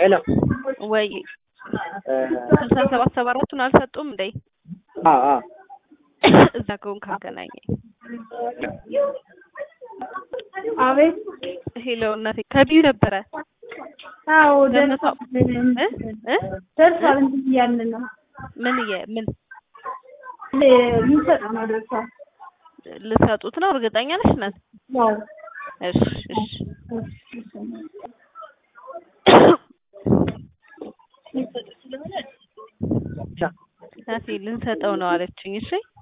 ሄሎ ወይ ስልሳ ሰባት ሰባ አራቱን አልሰጡም እንዴ? አዎ አዎ እዛ ከሆንክ አገናኘኝ። አቤት ሄሎ እናቴ ከቢዩ ነበረ አዎ ገነቷ- ደርሷል እ እ ደርሷል እንትን እያልን ነው ምን እየ ምን ልንሰጠው ነው ደርሷል ልሰጡት ነው? እርግጠኛ ነሽ እናት? ያው እሺ እሺ እናቴ ልንሰጠው ነው አለችኝ። እሺ